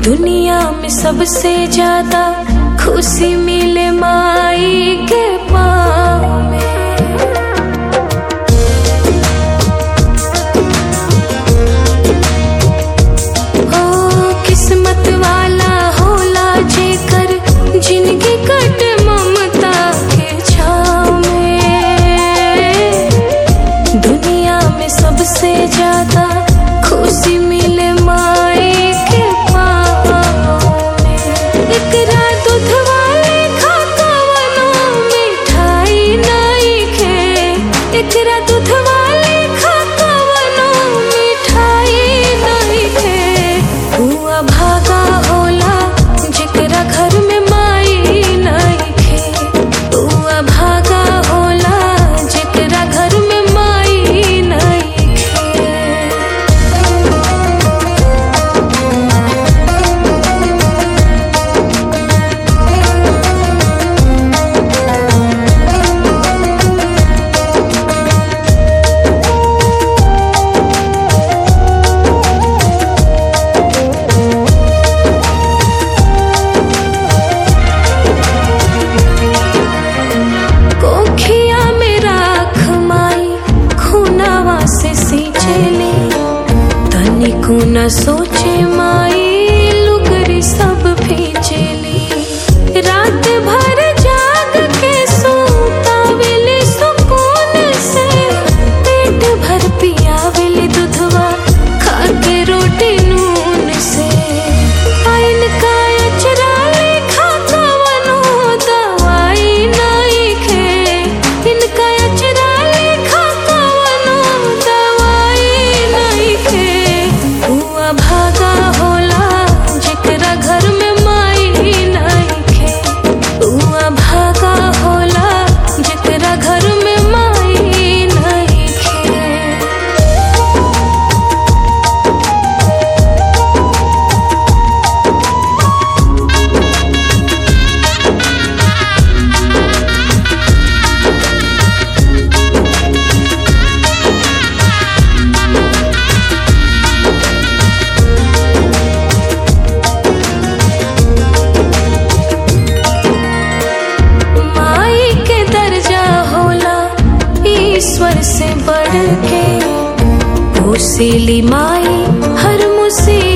दुनिया में सबसे ज्यादा खुशी मिले माई के पाँव में ओ किस्मत वाला होला जेकर जिनगी कट ममता के छाँव में दुनिया में सबसे ज्यादा खुशी मिले माई के पाँव में एकरा दूध वाले खा कवनो मिठाई नहीं खे एकरा दूध वाले खा कवनो मिठाई नहीं खे हुआ भागा होला जेकरा घर में माई नहीं खे हुआ भागा होला जेकरा घर में माई नहीं खे कोखिया में राख माई खुनावा से सींचेली तनिको न सोचे माई लुगरी सब भींचेली रात भर जाग के सोतावेली सुकून से पेट भर पियावेली दूधवा खा के रोटी नून से आइन का अचरा लेखा कवनो दवाई नहीं खे इनका अचरा लेखा कवनो दवाई नहीं खे हुआ भागा होला जेकरा घर में माई नहीं खे हुआ भागा होला जेकरा घर में माई नहीं खे माई के दर्जा होला ईश्वर से बढ़ के पोसेली माई हर मुसीबत